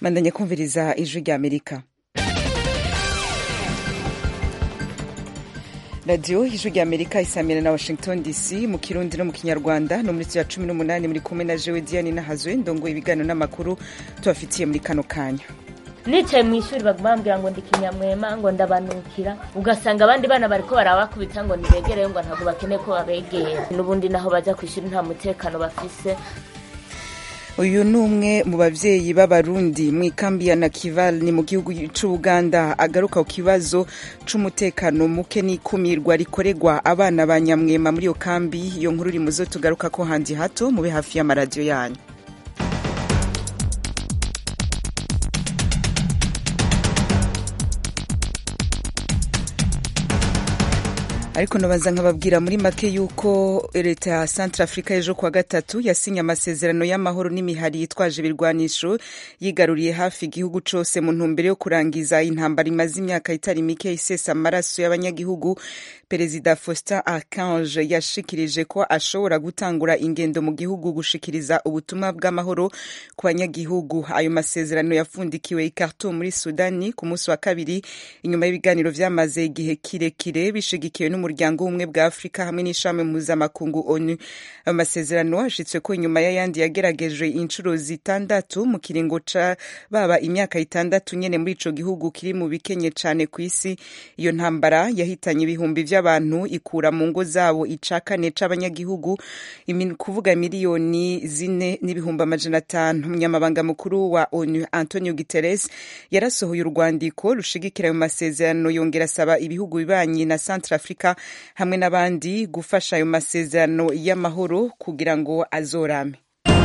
mandanya kumviriza ijwi rya amerika radiyo ijwi rya amerika isamira na washington dc mu kirundi no mu kinyarwanda no muri ya cumi n'umunani muri kumwe na jewe diane nahazwe ndongo ibiganiro n'amakuru tubafitiye muri kano kanya nicaye mu ishuri baguma bambwira ngo ndi kinyamwema ngo ndabanukira ugasanga abandi bana bariko barabakubita ngo nibegereyo ngo ntabwo bakeneye ko babegera n'ubundi naho baja ku ishuri nta mutekano bafise uyu ni umwe mu babyeyi b'abarundi mu ikambi ya nakival ni mu gihugu c'ubuganda agaruka ku kibazo c'umutekano muke n'ikumirwa rikorerwa abana ba nyamwema muri iyo kambi iyo nkuru iri muzo tugaruka ko handi hato mube hafi y'amaradiyo yanyu ariko nabaza nkababwira muri make yuko leta ya centre africa ejo kuwa gatatu yasinye amasezerano y'amahoro n'imihari yitwaje ibirwanisho yigaruriye hafi igihugu cose mu ntumbero yo kurangiza intambara imaze imyaka itari mike isesa amaraso y'abanyagihugu perezida faustin archange yashikirije ko ashobora gutangura ingendo mu gihugu gushikiriza ubutumwa bw'amahoro ku banyagihugu ayo masezerano yafundikiwe i khartoum muri sudani ku munsi wa kabiri inyuma y'ibiganiro vyamaze igihe kirekire bishigikiwe n'umuryango w'ubumwe bwa afurika hamwe n'ishami mpuzamakungu onu ayo masezerano hashitswe ko inyuma y'ayandi yageragejwe inshuro zitandatu mu kiringo ca baba imyaka itandatu nyene muri ico gihugu kiri mu bikenye cane kw'isi iyo ntambara yahitanye ibihumbi vy'abantu ikura mu ngo zabo ica kane c'abanyagihugu kuvuga miliyoni zine n'ibihumbi amajana atanu umunyamabanga mukuru wa onu antonio guterres yarasohoye urwandiko rushigikira ayo masezerano yongera asaba ibihugu bibanyi na centre africa hamwe n'abandi gufasha ayo masezerano y'amahoro kugira ngo azorame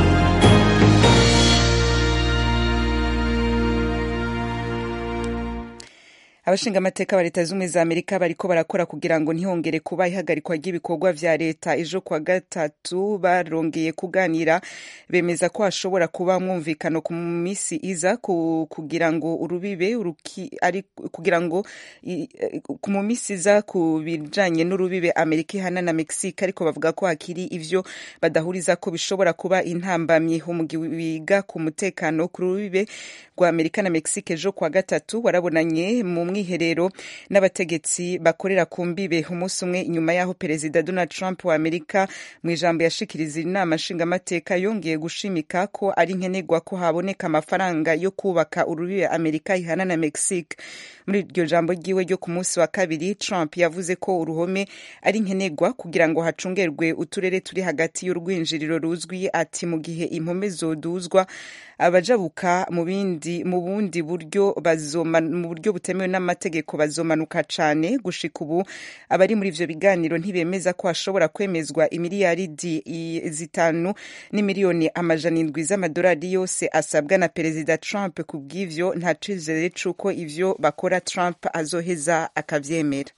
abashinga amateka ba leta z'ubumwe za amerika bariko barakora kugira ngo ntihongere kuba ihagarikwa ry'ibikorwa vya leta ejo kuwa gatatu barongeye kuganira bemeza ko hashobora kuba mwumvikano ku misi iza kugira ngo urubibe ari kugira ngo mu misi iza ku bijanye n'urubibe amerika ihana na mexique ariko bavuga ko hakiri ivyo badahuriza ko bishobora kuba intambamyi umugwi wiga ku mutekano ku rubibe rwa amerika na mexique ejo kuwa gatatu warabonanye mu mwiherero n'abategetsi bakorera ku mbibe umunsi umwe inyuma y'aho perezida donald trump wa amerika mu ijambo yashikiriza inama nshingamateka yongeye gushimika ko ari nkenerwa ko haboneka amafaranga yo kubaka urubibe amerika ihana na mexique muri iryo jambo ryiwe ryo ku munsi wa kabiri trump yavuze ko uruhome ari nkenerwa kugira ngo hacungerwe uturere turi hagati y'urwinjiriro ruzwi ati mu gihe impome zoduzwa abajabuka mu bindi mu bundi buryo bazoma mu buryo butemewe n'amategeko bazomanuka cane gushika ubu abari muri ivyo biganiro ntibemeza ko hashobora kwemezwa imiliyaridi zitanu n'imiliyoni amajana indwi z'amadolari yose asabwa na perezida Trump ku bw'ivyo nta cizere c'uko ivyo bakora Trump azoheza akavyemera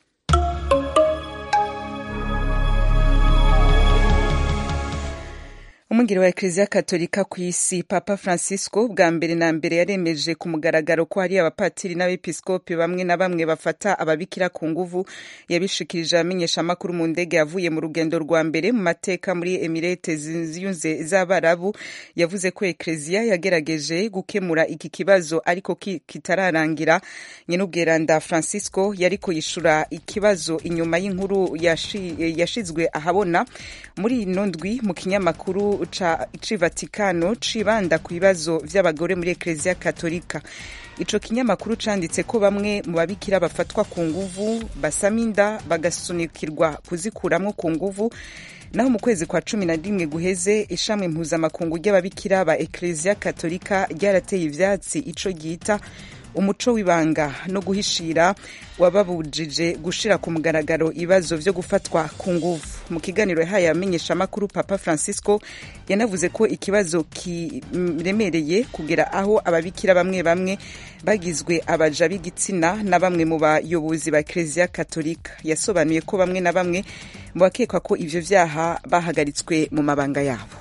umwungeri wa ekleziya katolika ku isi papa francisco bwa mbere na mbere yaremeje ku mugaragaro ko hari abapatiri n'abepiskopi bamwe na bamwe bafata ababikira ku nguvu yabishikirije amenyeshamakuru mu ndege yavuye mu rugendo rwa mbere mu mateka muri emirete ziyunze z'abarabu yavuze ko ekleziya yagerageje gukemura iki kibazo ariko kitararangira nyenubweranda francisco yariko yishura ikibazo inyuma y'inkuru yashizwe ahabona muri ino ndwi mu kinyamakuru ci vatikano cibanda ku bibazo vy'abagore muri ekleziya katolika ico kinyamakuru canditse ko bamwe mu babikira bafatwa ku nguvu basama inda bagasunikirwa kuzikuramwo ku nguvu naho mu kwezi kwa cumi na rimwe guheze ishami mpuzamakungu ry'ababikira ba ekleziya katolika ryarateye ivyatsi ico ryita umuco w'ibanga no guhishira wababujije gushira ku mugaragaro ibibazo vyo gufatwa ku nguvu mu kiganiro yahaye amenyeshamakuru papa francisco yanavuze ko ikibazo kiremereye kugera aho ababikira bamwe bamwe bagizwe abaja b'igitsina na bamwe mu bayobozi ba ekleziya katolika yasobanuye ko bamwe na bamwe mu bakekwa ko ivyo vyaha bahagaritswe mu mabanga yabo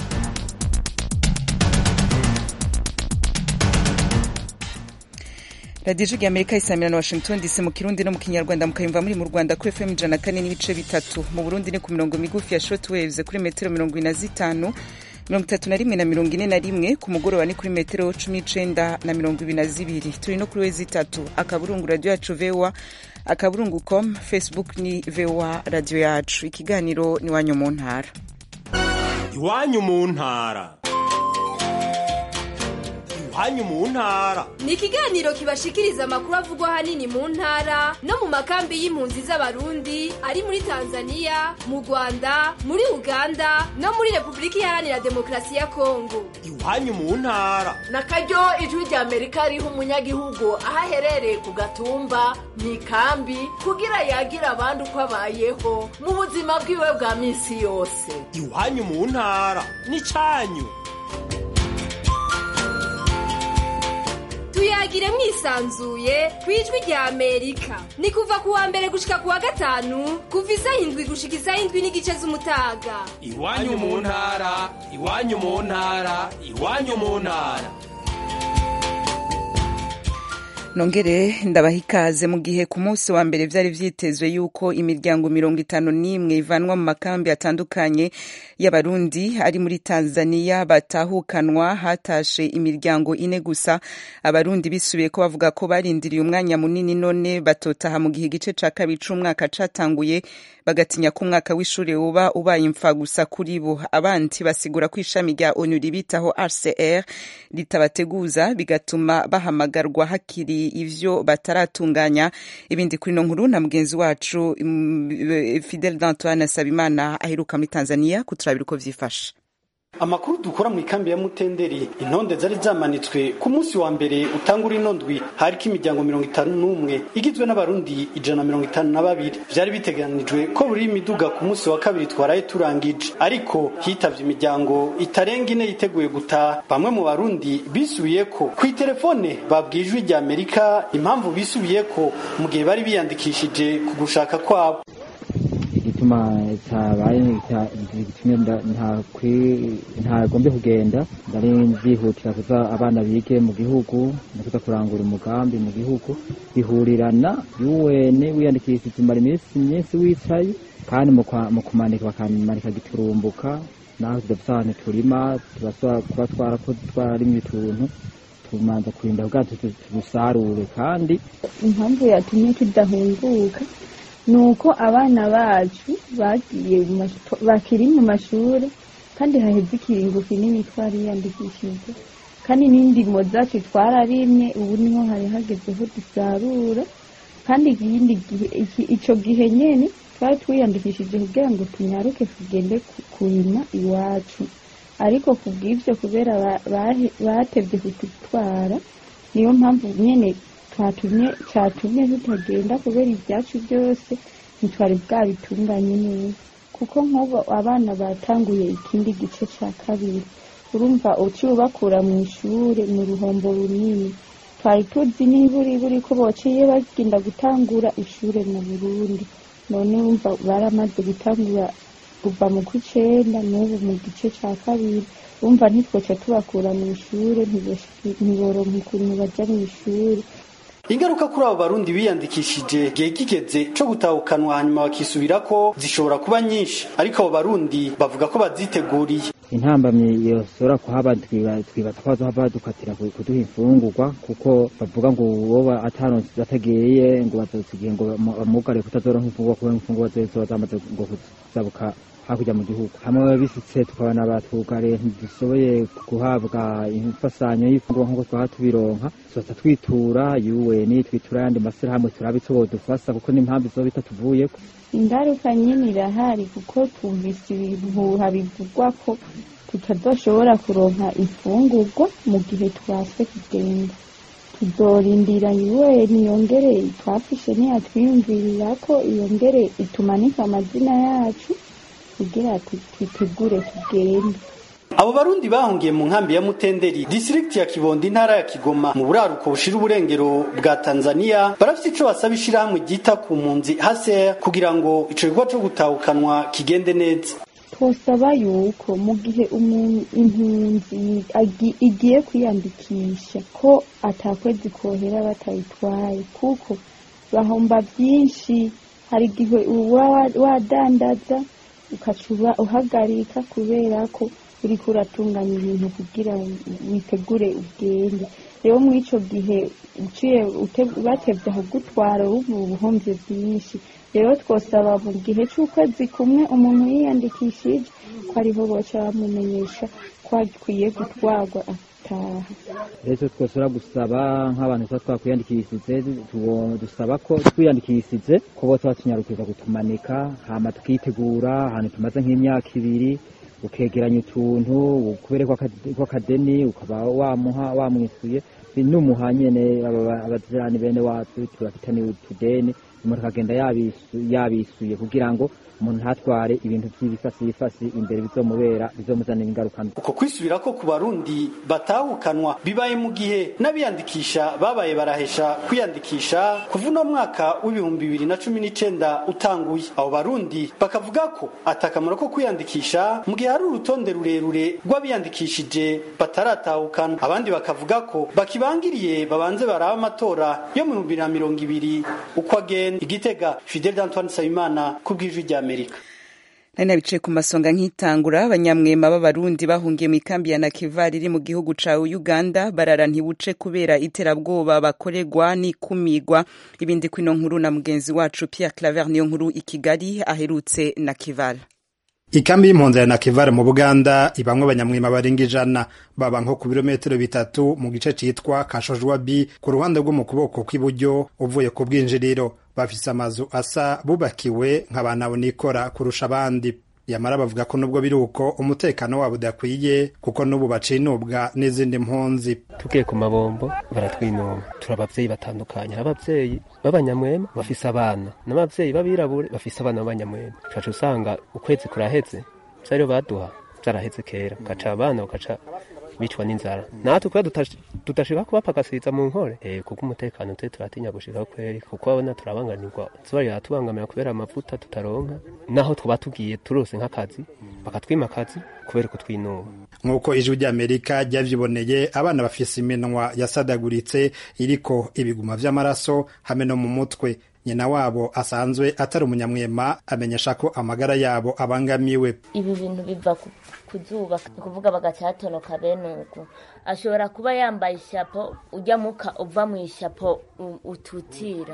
radiyo ijwi amerika isamira na washington dc mu kirundi no mu kinyarwanda mukayumva muri mu rwanda kuri fm ijana kane n'ibice bitatu mu burundi ni ku mirongo migufi ya short waves kuri metero mirongo ine na zitanu mirongo itatu na rimwe na mirongo ine na rimwe ku mugoroba ni kuri metero cumi n'icenda na mirongo ibiri na zibiri turi no kuri wezi itatu akaburungu radiyo yacu voa akaburungu com facebook ni voa radiyo yacu ikiganiro ni wanyu mu ntara iwanyu mu ntara iwanyu mu ntara ni ikiganiro kibashikiriza amakuru avugwa ahanini mu ntara no mu makambi y'impunzi z'abarundi ari muri tanzania mu rwanda muri uganda no muri repubulika iharanira demokarasi ya kongo iwanyu mu ntara na karyo ijwi rya amerika riha umunyagihugu aho aherereye ku gatumba mu ikambi kugira yagira abandi uko abayeho mu buzima bwiwe bwa minsi yose iwanyu mu ntara ni cyanyu tuyagire mwisanzuye ku ijwi rya amerika ni kuva ku wa mbere gushika ku wa gatanu kuva isaha indwi gushika isaha indwi n'igice z'umutaga iwanyu mu ntara iwanyu mu ntara iwanyu mu ntara nongere ndabaha ikaze mu gihe ku munsi wa mbere vyari vyitezwe yuko imiryango mirongo itanu n'imwe ivanwa mu makambi atandukanye y'abarundi ari muri tanzania batahukanwa hatashe imiryango ine gusa abarundi bisubiye ko bavuga ko barindiriye umwanya munini none batotaha mu gihe igice ca kabiri c'umwaka catanguye bagatinya ko umwaka w'ishuri uba ubaye imfa gusa kuri bo abandi basigura ko ishami rya onu ribitaho rcr ritabateguza bigatuma bahamagarwa hakiri ivyo bataratunganya ibindi kuri no nkuru na mugenzi wacu fidel d'antoine asabimana aheruka muri tanzania kuturabira uko vyifashe amakuru dukora mu ikambi ya mutenderi intonde zari zamanitswe ku munsi wa mbere utangura inondwi hariko imiryango mirongo itanu n'umwe igizwe n'abarundi ijana na mirongo itanu na babiri vyari biteganijwe ko buri imiduga ku munsi wa kabiri twaraye turangije ariko hitavye imiryango itarenga ine yiteguye gutaha bamwe mu barundi bisubiyeko kw'iterefone babwiye ijwi rya amerika impamvu bisubiyeko mu gihe bari biyandikishije ku gushaka kwabo igituma cyabaye gitumye ntagombe kugenda ndari nzihutira kuza abana bige mu gihugu no kuza kurangura umugambi mu gihugu bihurirana UN wiyandikishije umara iminsi myinshi wicaye kandi mu kumanika bakamanika giturumbuka naho tudafite ahantu turima kuba twarakoze twarimye utuntu tumanza kurinda ubwato tubusarure kandi impamvu yatumye tudahunguka nuko abana bacu bagiye bakiri mu mashuri kandi haheze ikiringo kinini twariyandikishije kandi n'indimo zacu twararimye ubu niho hari hagezeho dusarura kandi ikindi gihe ico gihe nyene twari twiyandikishije kugira ngo tunyaruke tugende kurima iwacu ariko kubw'ivyo kubera batevye kututwara niyo mpamvu nyene cyatumye cyatumye tutagenda kubera ibyacu byose ntitwari bwabitunganye neza kuko nk'ubu abana batanguye ikindi gice cya kabiri urumva uciye ubakura mu ishuri mu ruhombo runini twari tuzi n'iburiburi ko bociye bagenda gutangura ishuri mu burundi none wumva baramaze gutangura kuva mu kw'icenda n'ubu mu gice cya kabiri wumva ntitwoca tubakura mu ishuri ntiboronka ukuntu baja mu ishuri ingaruka kuri abo barundi biyandikishije gihe kigeze co gutahukanwa hanyuma bakisubira ko zishobora kuba nyinshi ariko abo barundi bavuga ko baziteguriye intambamyi yoshobora kuhaba twibaza ko bazohava badukatira kuduha imfungurwa kuko bavuga ngo uwo ataronse atagiye ngo bazosigiye ngo bamugare kutazoronka imfungurwa kubera imfungurwa zoba zamaze ngo kuzabuka hakurya mu gihugu hamwe bisitse tukabona batugare ntidushoboye guhabwa imfasanyo y'ifungurwa nk'uko twaba tubironka tuzoza twitura UN twitura ayandi mashyirahamwe turabe ico bodufasa kuko n'impamvu izoba itatuvuyeko ingaruka nyine irahari kuko twumvise ibihuha bivugwa ko tutazoshobora kuronka imfungurwa mu gihe twase kugenda tuzorindira UN yongere twafishe ntiyatwiyumvirira ko yongere itumanika amazina yacu kugira twitegure tugende abo barundi bahungiye mu nkambi ya mutenderi distrikti ya kibondo intara ya kigoma mu buraruko bushira uburengero bwa tanzania barafite ico basaba ishirahamwe ryita ku mpunzi haser kugira ngo ico gikorwa co gutahukanwa kigende neza twosaba yuko mu gihe impunzi igiye kwiyandikisha ko atakwezi kohera batayitwaye kuko bahomba byinshi hari igihe uba wadandaza ukacuba uhagarika kubera ko uriko uratunganya ibintu kugira witegure ugende rero muri ico gihe uciye ute- batevye kugutwara ubu ubuhomvye bwinshi rero twosaba mu gihe c'ukwezi kumwe umuntu yiyandikishije ko ariho boca bamumenyesha ko akwiye gutwarwa ataha rero twosora gusaba nk'abantu tuba twakwiyandikishije tubo- dusaba ko twiyandikishije ko bose batunyarukiza kutumanika hama tukitegura ahantu tumaze nk'imyaka ibiri ukegeranya utuntu ukubere kw'akadeni ukaba wamuha wamwisuye numuha nyene aba- abajirani bene wacu tubafitaniye utudeni umuntu akagenda yabisu- yabisuye kugira ngo umuntu ntatware ibintu vy'ibifasifasi imbere bizomubera bizomuzanira ingaruka mbi uko kwisubirako ku barundi batahukanwa bibaye mu gihe n'abiyandikisha babaye barahesha kwiyandikisha kuva uno mwaka w'ibihumbi bibiri na cumi n'icenda utanguye abo barundi bakavuga ko atakamaro ko kwiyandikisha mu gihe hari urutonde rurerure rw'abiyandikishije bataratahukana abandi bakavuga ko bakibangiriye babanze baraba amatora yo mu bihumbi bibiri na mirongo ibiri uko agenda igitega fidel d'antoine nsabimana ku bw'ijwi ry'amerika nari nabicaye ku masonga nk'itangura abanyamwema b'abarundi bahungiye mu ikambi ya nakivari iri mu gihugu ca uganda barara ntibuce kubera iterabwoba bakorerwa n'ikumigwa ibindi kwino nkuru na mugenzi wacu pierre claver niyo nkuru i kigali aherutse nakivari ikambi y'impunzi ya nakivare mu buganda ibamwe abanyamwima barenga ijana baba nko ku birometero bitatu mu gice citwa kashojwa b ku ruhande rwo mu kuboko kw'iburyo uvuye ku bwinjiriro bafise amazu asa bubakiwe nk'abanabonikora kurusha abandi yamara bavuga ko nubwo biri uko umutekano wabo udakwiye kuko n'ubu bacinubwa n'izindi mpunzi tugiye ku mabombo baratwinuma turi abavyeyi batandukanye hari abavyeyi b'abanyamwema bafise abana n'abavyeyi b'abirabure bafise abana b'abanyamwema ucaca usanga ukwezi kuraheze vyariyo baduha vyaraheze kera ugaca abana bagaca bicwa n'inzara natwe kubera tutash- tudashika kubapakasiriza mu nkore eh, kuko umutekano twe turatinya gushikaho kweri kuko abona turabanganirwa zuba riratubangamira kubera amavuta tutaronka naho twaba tugiye turose nk'akazi bakatwima akazi kubera kutwinuma nk'uko ijwi ry'amerika ryavyiboneye abana bafise iminwa yasadaguritse iriko ibiguma vy'amaraso hamwe no mu mutwe nyina wabo asanzwe atari umunyamwema amenyesha ko amagara yabo abangamiwe ibi bintu biva ku- ku zuba ni kuvuga bagacatonoka bene uko ashobora kuba yambaye ishapo ujya muka uva mu ishapo u- ututira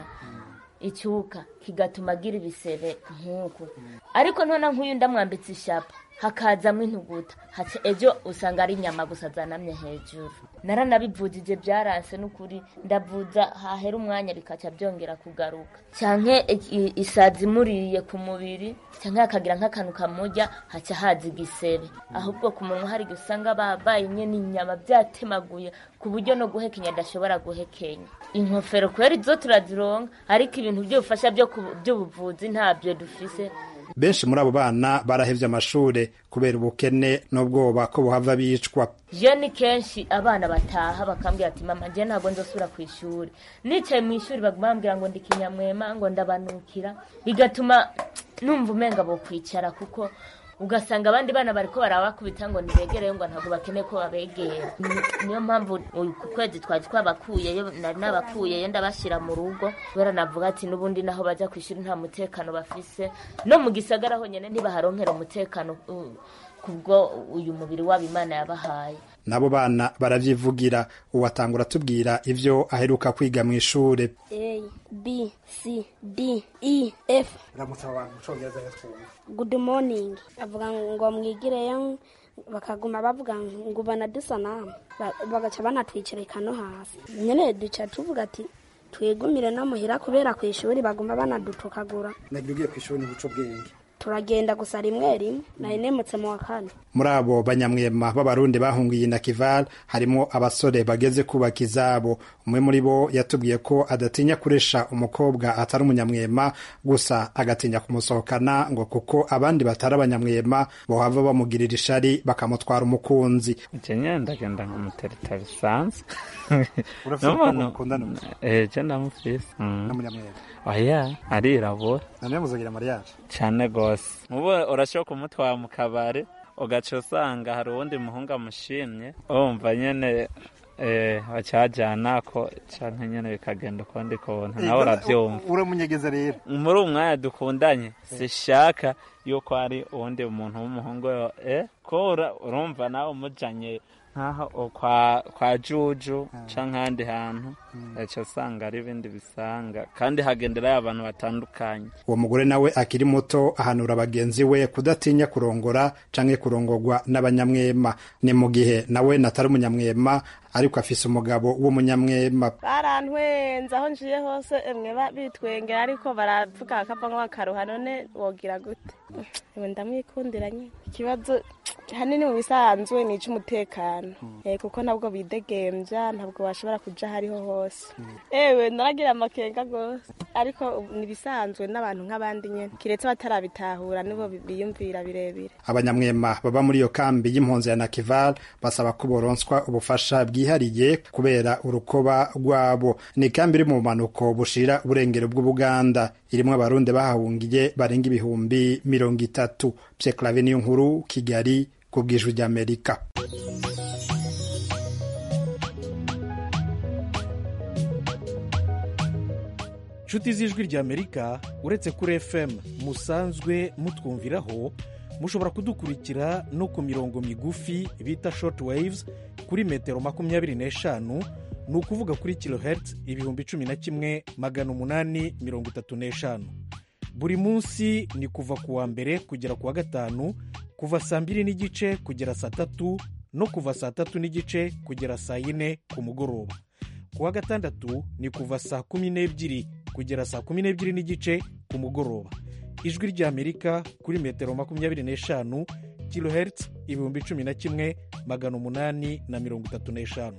icyuka kigatuma agira ibisebe nk'uku ariko none nk'uyu ndamwambitse ishapo hakazamo intuguta haca ejo usanga ari inyama gusa zanamye hejuru naranabivujije byaranse n'ukuri ndavuza hahera umwanya bikaca byongera kugaruka canke i- isazi imuriye ku mubiri canke hakagira nk'akantu kamurya haca haza igisebe ahubwo ku munwa hari igihe usanga babaye nyene inyama byatemaguye ku buryo no guhekenya adashobora guhekenya inkofero kubera izo turazironka ariko ibintu by'ubufasha byo ku- by'ubuvuzi ntabyo dufise benshi muri abo bana barahevye amashure kubera ubukene n'ubwoba ko buhava bicwa je ni kenshi abana bataha bakambwira ati mama je ntabwo nzosubira ku ishuri nicaye mu ishuri baguma bambwira ngo ndi kinyamwema ngo ndabanukira bigatuma numva umenga bo kwicara kuko ugasanga abandi bana bariko barabakubita ngo nibegereyo ngo ntabwo bakeneye ko babegera Ni- niyo mpamvu uyu ku kwezi twari twabakuyeyo nari nabakuyeyo ndabashyira mu rugo kubera navuga ati n'ubundi naho bajya ku ishuri nta mutekano bafise no mu gisagara honyine ntibaharonkera umutekano uh, kubwo uyu mubiri wabo imana yabahaye n'abo bana baravyivugira uwatangura atubwira ivyo aheruka kwiga mw'ishure A, B, C, D, E, F. ramutsa abantu mu congereza yatwumva Good morning. Avuga ngo mwigireyo bakaguma bavuga ngo ubona dusa namwe Ba- bagaca banatwicarika no hasi nyene duca tuvuga ati twigumire no muhira kubera ku ishuri baguma banadutukagura nagira ugiye kw'ishuri n'ubuco bwenge turagenda gusa rimwe rimwe nari nemutse mu wa kane muri abo banyamwema b'abarundi bahungiye na kival harimo abasore bageze kubaka izabo umwe muri bo yatubwiye ko adatinya kuresha umukobwa atari umunyamwema gusa agatinya kumusohokana ngo kuko abandi batari abanyamwema bohava bamugirira ishari bakamutwara umukunzi je nyene ndagenda nkamutereta bisanzwe Urafise umukobwa mukundana ubu? je ndamufise Mm. n'umunyamwema oya arirabura none muzagira mariage cane gose mubo urashobora kumutwara mu kabare ugaca usanga hari uwundi muhungu amushimye wumva nyene eh, bacajanako canke nyene bikagenda ukundi kuntu nawe uravyumva uramunyegeza rero muri uwo mwanya dukundanye sishaka yuko ari uwundi muntu w'umuhungu eh ko ura- urumva nawe umujanye nk'aho kwa kwa juju canke ahandi hantu aca usanga ari ibindi bisanga kandi hagenderayo abantu batandukanye uwo mugore nawe akiri muto ahanura bagenzi we kudatinya kurongora canke kurongorwa n'abanyamwema ni mu gihe nawe natari umunyamwema ariko afise umugabo w'umunyamwema barantwenze aho njiye hose emwe ba- bitwengera ariko baravuga bakavamo bakaruha none wogira gute ewe ndamwikundira nyine ikibazo hanini mu bisanzwe ni icy'umutekano Eh, kuko ntabwo bidegembya ntabwo bashobora kuja aho ariho hose ewe naragira amakenga rwose ariko ubu ni ibisanzwe n'abantu nk'abandi nyine kiretse batarabitahura nibo bi- biyumvira birebire abanyamwema baba muri iyo kambi y'impunzi ya nakival basaba ko boronswa ubufasha bwihariye kubera urukoba rwabo ni ikambi iri mu bumanuko bushira uburengero bw'ubuganda irimwo abarundi bahahungiye barenga ibihumbi mirongo itatu pyeklave niyo nkuru kigali ku bwijwi ry'amerika nshuti z'ijwi ry'amerika uretse kuri fm musanzwe mutwumviraho mushobora kudukurikira no ku mirongo migufi bita short waves kuri metero makumyabiri n'eshanu ni ukuvuga kuri kilohertz ibihumbi cumi na kimwe magana umunani mirongo itatu n'eshanu buri munsi ni kuva ku wa mbere kugera ku wa gatanu kuva saa mbiri n'igice kugera saa tatu no kuva saa tatu n'igice kugera saa yine ku mugoroba ku wa gatandatu ni kuva saa kumi n'ebyiri kugera saa kumi n'ebyiri n'igice ku mugoroba ijwi ry'amerika kuri metero makumyabiri n'eshanu kilohertz ibihumbi cumi na kimwe magana umunani na mirongo itatu n'eshanu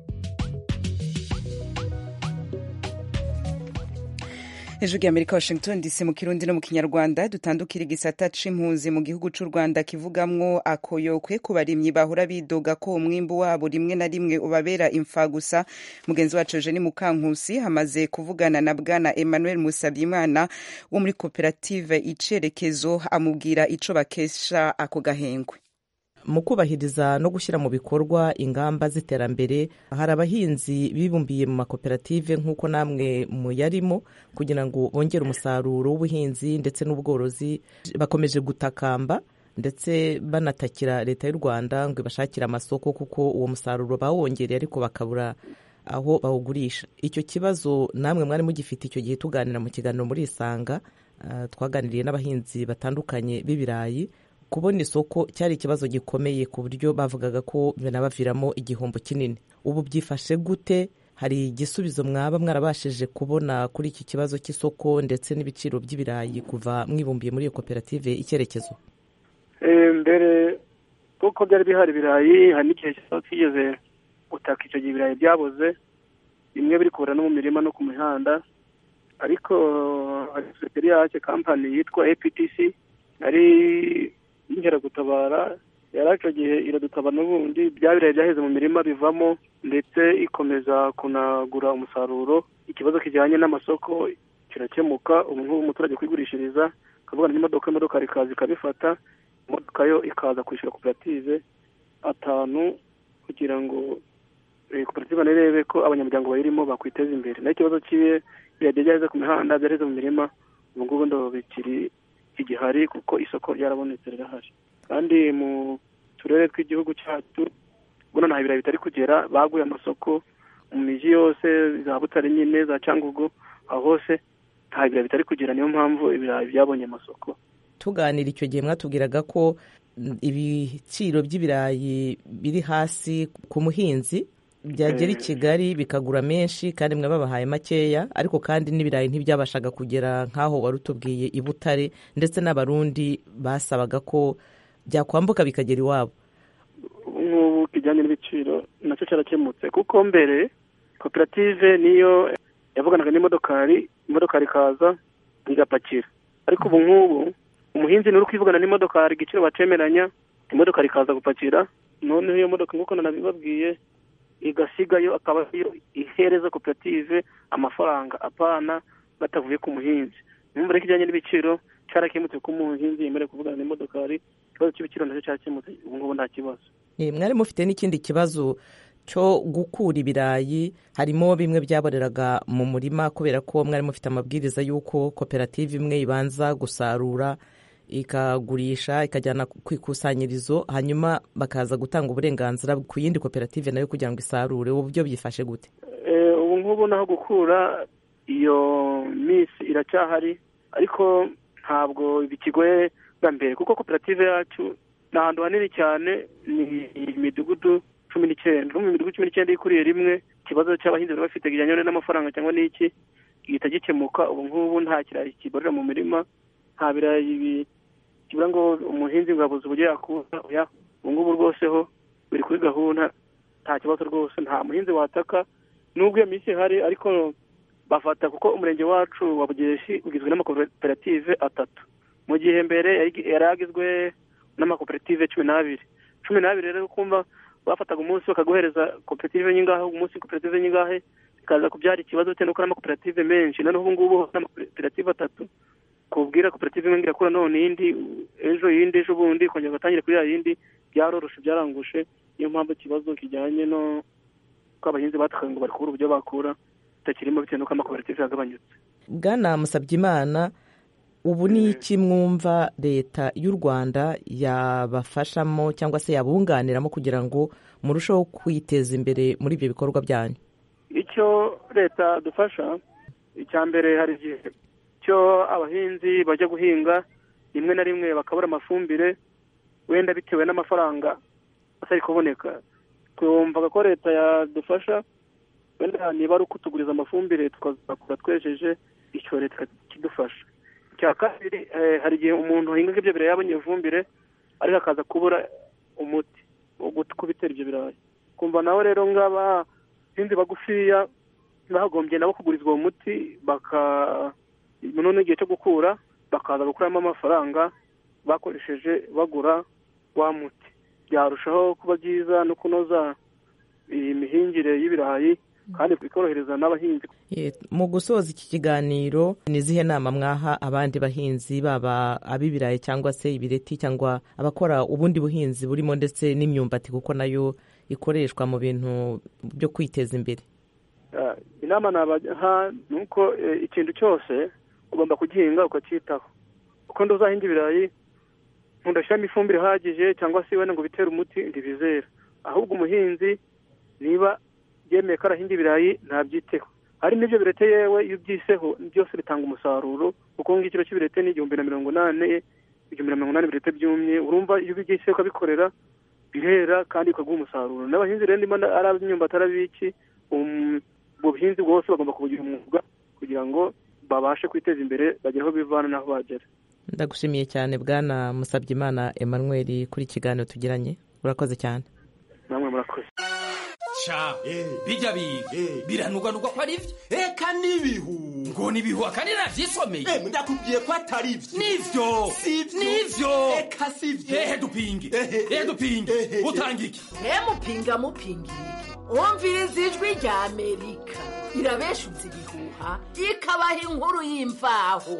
ijwi ry'amerika washington dc mu kirundi no mu kinyarwanda dutandukira igisata c'impunzi mu gihugu c'u rwanda kivugamwo akoyokwe ku barimyi bahora bidoga ko umwimbu wabo rimwe na rimwe ubabera imfagusa mugenzi wacu eugeni mukankusi hamaze kuvugana na bwana emmanuel musabyimana wo muri koperative icerekezo amubwira ico bakesha ako gahengwe mu kubahiriza no gushyira mu bikorwa ingamba z'iterambere hari abahinzi bibumbiye mu makoperative nk'uko namwe muyarimo kugira ngo bongere umusaruro w'ubuhinzi ndetse n'ubworozi bakomeje gutakamba ndetse banatakira leta y'u rwanda ngo ibashakire amasoko kuko uwo musaruro bawongereye ariko bakabura aho bawugurisha icyo kibazo namwe mwari mugifite icyo gihe tuganira mu kiganiro muri isanga ah, twaganiriye n'abahinzi batandukanye b'ibirayi kubona isoko cyari ikibazo gikomeye ku buryo bavugaga ko binabaviramo igihombo kinini ubu byifashe gute hari igisubizo mwaba mwarabashije kubona kuri iki kibazo cy'isoko ndetse n'ibiciro by'ibirayi kuva mwibumbiye muri iyo koperative icyerekezo Eh, mbere kuko byari bihari ibirayi hari n'igihe cyose twigeze gutaka icyo gihe ibirayi byaboze bimwe biri kubura no mu mirima no ku mihanda ariko hari sosiyete yacu kampani yitwa aptc yari inkeragutabara yari icyo gihe iradutabara n'ubundi bya birayi byaheze mu mirima bivamo ndetse ikomeza kunagura umusaruro ikibazo kijyanye n'amasoko kirakemuka ubu ngubu umuturage kwigurishiriza akavugana n'imodoka imodoka rikaza ikabifata imodoka yo ikaza kwishyura koperative atanu kugira ngo eh, koperative nirebe ko abanyamuryango bayirimo bakwiteza imbere naho ikibazo kibe birajya byaheze ku mihanda byaheze mu mirima ubu ngubu ndo bikiri igihari kuko isoko ryarabonetse rirahari kandi mu turere tw'igihugu cyacu ubona nta birayi bitari kugera baguye amasoko mu miji yose za butare nyine za cyangugu aho hose nta birayi bitari kugera niyo mpamvu ibirayi byabonye amasoko tuganira icyo gihe mwatubwiraga ko mm, ibiciro by'ibirayi biri hasi ku muhinzi byagera i Eh. kigali bikagura menshi kandi mwe babahaye makeya ariko kandi n'ibirayi ntibyabashaga kugera nk'aho wari utubwiye i butare ndetse n'abarundi basabaga ko byakwambuka bikagera iwabo ubu ngubu kijyanye n'ibiciro nacyo cyarakemutse kuko mbere koperative niyo yavuganaga n'imodokari imodokari ikaza igapakira ariko ubu ngubu umuhinzi ni uri kwivugana n'imodokari igiciro bacemeranya imodokari ikaza gupakira noneho iyo modoka nk'uko nanabibabwiye igasigayo akaba ariyo ihereza koperative amafaranga apana batavuye ku muhinzi numva rero kijyanye n'ibiciro cyarakemutse ko umuhinzi yemerewe kuvugana n'imodokari ikibazo cy'ibiciro nacyo cyakemutse ubu ngubu nta kibazo Eh, mwari mufite n'ikindi kibazo cyo gukura ibirayi harimo bimwe byaboreraga mu murima kubera ko mwari mufite amabwiriza y'uko koperative imwe ibanza gusarura ikagurisha ikajyana ku ikusanyirizo hanyuma bakaza gutanga uburenganzira ku yindi koperative nayo kugira ngo isarure ubu buryo byifashe gute Eh, ubu ngubu naho gukura iyo misi iracyahari ariko ntabwo bikigoye bwa mbere kuko koperative yacu ni ahantu hanini cyane ni imidugudu cumi n'icyenda mu midugudu cumi n'icyenda ikuriye rimwe ikibazo cy'abahinzi bari bafite kijyanye n'amafaranga cyangwa n'iki gihita gikemuka ubu ngubu nta kirayi kiborera mu mirima nta birayi bi- kibura ngo umuhinzi ngo abuze uburyo yakura oya ubu ngubu rwose ho biri kuri gahunda nta kibazo rwose nta muhinzi wataka nubwo iyo minsi ihari ariko bafata kuko umurenge wacu wa bugeshi ugizwe n'amakoperative atatu mu gihe mbere yari yari agizwe n'amakoperative cumi n'abiri cumi n'abiri rero kumva bafataga umunsi bakaguhereza koperative nyingahe umunsi koperative nyingahe bikaza kubyara ikibazo bitewe n'uko ari amakoperative menshi noneho ubu ngubu n'amakoperative atatu kubwira koperative imwe ngo irakura none iyindi ejo yindi ejo bundi kongera ugatangire kuri ya yindi byaroroshe byarangushe niyo mpamvu ikibazo kijyanye no ko abahinzi batakaga ngo bari kubura uburyo bakura bitakirimo bitewe n'uko amakoperative yagabanyutse bwana musabyimana ubu ni iki mwumva leta y'u rwanda yabafashamo cyangwa se yabunganiramo kugira ngo murusheho kwiteza imbere muri ibyo bikorwa byanyu icyo leta dufasha icya mbere hari igihe cyo abahinzi bajya guhinga rimwe na rimwe bakabura amafumbire wenda bitewe n'amafaranga atari kuboneka twumvaga ko leta yadufasha wenda niba ari ukutuguriza amafumbire tukazakura twejeje icyo leta kidufasha icya kabiri eh, hari igihe umuntu ahinga ibyo birayi yabonye ifumbire ariko akaza kubura umuti wo gut- kubitera ibyo birayi kumva nawe rero ng'abahinzi bagufiya bagombye nabo kugurizwa uwo muti baka none igihe cyo gukura bakaza gukuramo amafaranga bakoresheje bagura wa muti byarushaho kuba byiza no kunoza iyi mihingire y'ibirayi kandi bikorohereza n'abahinzi Ye, mu gusoza iki kiganiro ni izihe nama mwaha abandi bahinzi baba ab'ibirayi cyangwa se ibireti cyangwa abakora ubundi buhinzi burimo ndetse n'imyumbati kuko nayo ikoreshwa mu bintu byo kwiteza imbere Ah, inama nabaha ni uko eh, ikintu cyose ugomba kugihinga ukacyitaho kuko nduzahinga ibirayi ntudashyiramo ifumbire ihagije cyangwa se wenda ngo bitere umuti ntibizera ahubwo umuhinzi niba yemeye ko arahinga ibirayi ntabyiteho hari n'ibyo birete yewe iyo ubyiseho byose bitanga umusaruro kuko ngikiro cy'ibirete ni igihumbi na mirongo inani igihumbi na mirongo inani birete byumye urumva iyo ubyiseho ukabikorera birera kandi bikaguha umusaruro n'abahinzi rero ndimo ari ab'imyumbati ari ab'iki um, ubwo buhinzi bwose bagomba kubugira umwuga kugira ngo babashe kwiteza imbere bagere aho bivana n'aho bagera ndagushimiye cyane bwana musabyimana emmanuel kuri iki kiganiro tugiranye urakoze cyane namwe murakoze sha bijya biga biranugwanugwa ko ari byo eka n'ibihu ngo n'ibihu akandi navyisomeye ndakubwiye ko atari byo nivyo Sivyo. nivyo eka sivyo ehe dupinge ehe dupinge utanga iki mupinga mupingira wumviriza ijwi rya amerika irabeshuza ibihuha ikabaha inkuru y'imvaho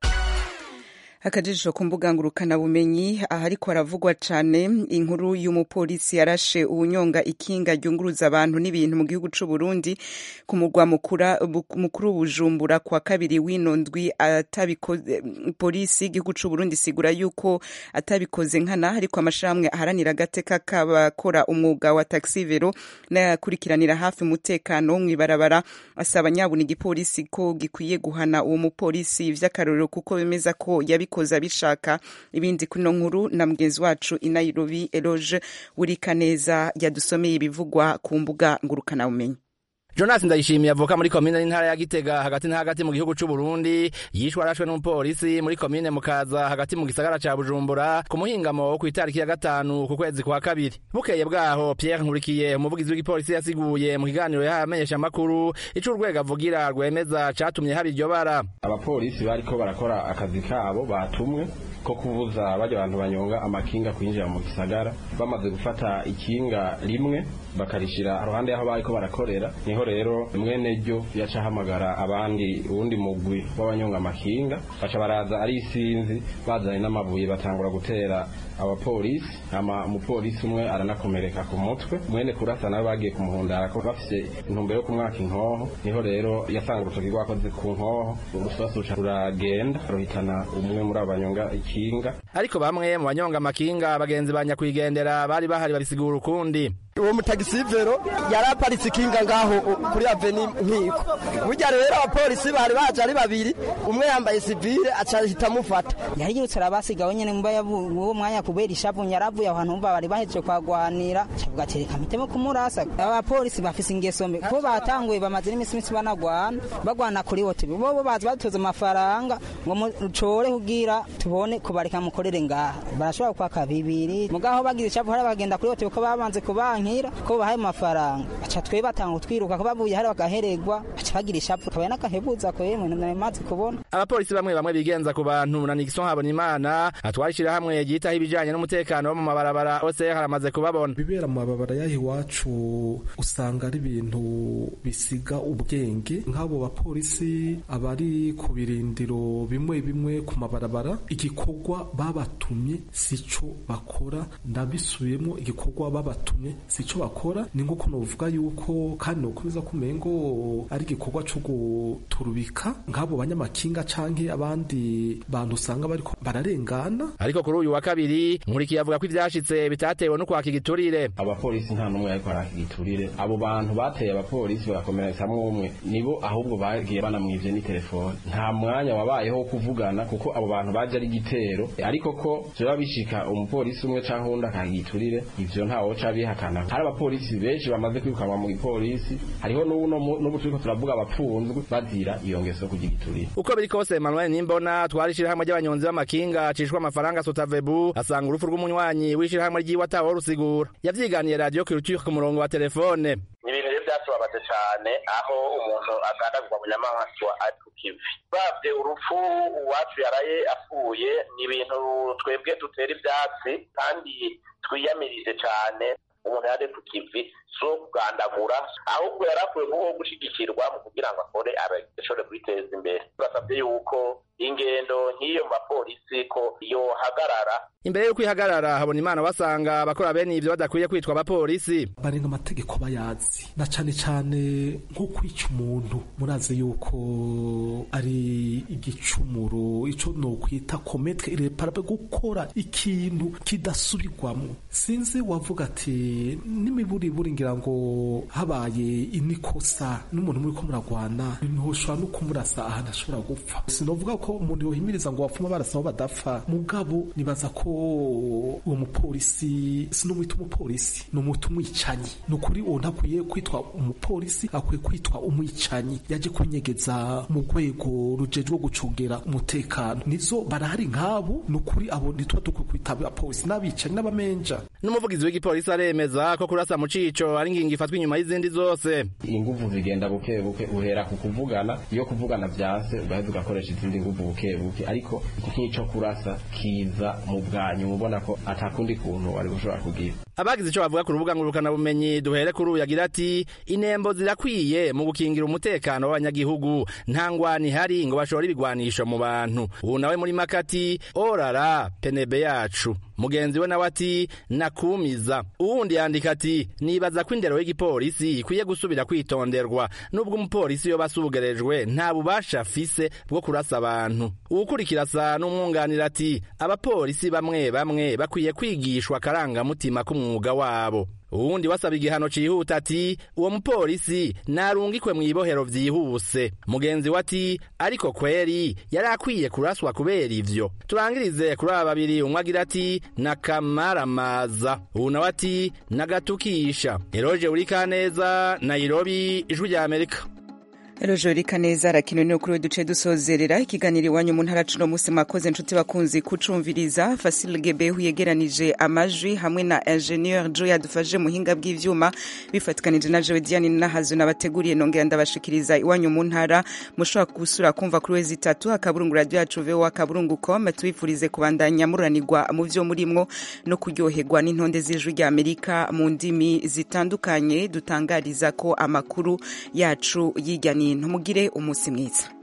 akajisho ku mbuga ngurukanabumenyi ahariko haravugwa cane inkuru y'umupolisi yarashe ubunyonga ikinga ryunguruza abantu n'ibintu mu gihugu c'u Burundi ku mugwa mukura- bu- mukuru Bujumbura kwa kabiri w'ino ndwi atabikoze polisi y'igihugu c'u Burundi isigura yuko atabikoze nkana ariko amashirahamwe aharanira agateka k'abakora umwuga wa taxi vero n'ayakurikiranira hafi umutekano wo mw'ibarabara asaba nyabuna igipolisi ko gikwiye guhana uwo mupolisi vy'akarorero kuko bemeza ko yabikoze abishaka ibindi kuno nkuru na mugenzi wacu i Nairobi Eloge Wurikaneza yadusomeye ibivugwa ku mbuga ngurukanabumenyi Jonas Ndayishimiye avuka muri komine n'intara ya Gitega hagati na hagati mu gihugu c'u Burundi yishwe arashwe n'umupolisi muri komine Mukaza hagati mu gisagara ca Bujumbura ku muhingamo wo kw'itariki ya gatanu ku kwezi kwa kabiri bukeye bwaho Pierre Nkurikiye umuvugizi w'igipolisi yasiguye mu kiganiro yahaye amenyeshamakuru ico urwego avugira rwemeza catumye haba iryo bara abapolisi bariko barakora akazi kabo batumwe ko kubuza barya abantu banyonga amakinga kwinjira mu gisagara bamaze gufata ikinga rimwe bakarishira haruhande y'aho bariko barakorera niho rero mwene ryo yaca ahamagara abandi uwundi mugwi w'abanyonga amakinga baca baraza ari isinzi bazanye n'amabuye batangura gutera abapolisi ama umupolisi umwe aranakomereka ku mutwe mwene kurasa nawe bagiye kumuhundara ko bafise intumbero yo kumwaka inkoho niho rero yasanga urutoki rwakoze ku nkoho urusasu ruca ruragenda ruhitana umwe muri abo banyonga ikinga ariko bamwe mu banyonga amakinga bagenzi ba nyakwigendera bari bahari babisigura ukundi uwo mutagisivero yari aparitse ikinga ngaho kuri aveni nkiko burya rero abapolisi bari baje ari babiri umwe yambaye sivile aca ahita amufata yari yirutse arabasigaho nyene mba uwo mwanya kubera ishavu yaravuye ahantu umva bari bahejeje kwagwanira cavuga ati reka mpitemo kumurasa abapolisi bafise ingeso mbi kuko batanguye bamaze n'iminsi misi banagwana bagwana kuri wote bobo bazi badutoza amafaranga ngo mucore kugira tubone kubareka mukorere ngaha barashobora kwaka bibiri mugaho bagize ishavu hari bagenda kuri wote kuko babanze kubanka nkira ko bahaye amafaranga baca twe batanga twiruka ko bavuye hari bagahererwa baca bagira ishapu kabaye n'akahebuza ko yemwe namaze kubona abapolisi bamwe bamwe bigenza ku bantu na Nixon Habonimana atwarishira hamwe yitaho ibijanye n'umutekano wo mu mabarabara ose haramaze kubabona bibera mu mabarabara yaho iwacu usanga ari ibintu bisiga ubwenge nk'abo bapolisi abari ku birindiro bimwe bimwe ku mabarabara igikorwa babatumye sico bakora ndabisubiyemo igikorwa babatumye sico bakora ni nk'uko novuga yuko kandi nokomeza kumenya ngo ari igikorwa co guturubika nk'abo banyamakinga canke abandi bantu usanga bariko bararengana ariko kuri uyu wa kabiri nkurikiye avuga ko ivyashitse bitatewe no kwaka igiturire abapolisi nta n'umwe ariko araka igiturire abo bantu bateye abapolisi bagakomeretsamwo umwe nibo ahubwo bagiye banamwivye ni telefone nta mwanya wabayeho wo kuvugana kuko abo bantu baje ari igitero ariko ko vyoba bishika umupolisi umwe canke uwundi akaka igiturire ivyo ntawoca bihakana hari abapolisi benshi bamaze kwirukanwa mu gipolisi hariho n'ubu turiko turavuga abapfunzwe bazira iyo ngeso kugira igiturire uko biri kose Emmanuel Nimbona twarishirahamwe ry'abanyonzi b'amakinga acishwa amafaranga Sotavebu asanga urupfu rw'umunywanyi w'ishirahamwe ryiwe ataho rusigura yavyiganiye radio Culture ku murongo wa telefone ni ibintu rero byatubabaje cyane aho umuntu agandagurwa mu nyamaswa ari ku kivi babye urupfu uwacu yaraye apfuye ni ibintu twebwe dutera ibyatsi kandi twiyamirije cyane umuntu yari ku kivi si uwo kugandagura ahubwo yari akwiye kubaho gushyigikirwa mu kugira ngo akore ashobore kwiteza imbere basabye yuko ingendo nk'iyo mu bapolisi ko yohagarara imbere y'uko ihagarara habona imana basanga abakora bene ivyo badakwiye kwitwa abapolisi barenga amategeko bayazi na cane cane nko kwica umuntu murazi yuko ari igicumuro ico nokwita kometre irreparable gukora ikintu kidasubirwamo sinzi wavuga ati n'imiburiburi ngira ngo habaye inikosa n'umuntu muri ko muragwana ntushobora no kumurasa ahantu ashobora gupfa sinovuga ko umuntu yohimiriza ngo bapfuma barasa aho badapfa mugabo nibaza ko uwo mupolisi sinumwita umupolisi ni umutu umwicanyi ni ukuri uwo ntakwiye kwitwa umupolisi akwiye kwitwa umwicanyi yaje kunyegeza mu rwego rujejwe gucungera umutekano nizo barahari nk'abo ni ukuri abo ntituba dukwiye kwita abapolisi n'abicanyi n'abamenja n'umuvugizi w'igipolisi aremeza ko kurasa mu cico ari ingingo ifatwa inyuma y'izindi zose inguvu zigenda buke buke uhera ku kuvugana iyo kuvugana vyanse ugaheza ugakoresha izindi nguvu buke buke ariko nk'ico kurasa kiza mu bwanyu mubona ko atakundi kuntu wari gushobora kugira abagize ico bavuga ku rubuga ngurukana bumenyi duhere kuri uyu yagira ati inembo zirakwiye mu gukingira umutekano w'abanyagihugu nta ngwani ihari ngo bashore ibigwanisho mu bantu ubu nawe muri makati orara penebe yacu mugenzi we nawe ati nakumiza uwundi yandika ati nibaza ko indero y'igipolisi ikwiye gusubira kwitonderwa nubwo umupolisi yoba asugerejwe nta bubasha afise bwo kurasa abantu uwukurikira asa n'umwunganira ati abapolisi bamwe bamwe bakwiye kwigishwa akarangamutima k'umwuga wabo uwundi wasaba igihano cihuta ati uwo mupolisi narungikwe mw'ibohero vyihuse mugenzi we ati ariko kweri yari akwiye kuraswa kubera ivyo turangirize kuri aba babiri umwe agira ati nakamaramaza uwu nawe ati nagatukisha eroje uri kaneza nairobi ijwi rya amerika Rojori Kaneza arakino ni kuri we duce dusozerera ikiganiro iwanyu mu ntara cuno musi mwakoze inshuti bakunzi kucumviriza Fasil Gebehu yegeranije amajwi hamwe na Ingenieur Joe yadufashe muhinga bw'ivyuma bifatikanije na Joe Diane nahazo nabateguriye nongera ndabashikiriza iwanyu mu ntara mushobora gusura kumva kuri we zitatu akaburungu radio yacu VOA akaburungu.com tubifurize kubandanya muranirwa mu vyo murimwo no kuryoherwa n'intonde z'ijwi rya Amerika mu ndimi zitandukanye dutangariza ko amakuru yacu yijyanye mugire umunsi mwiza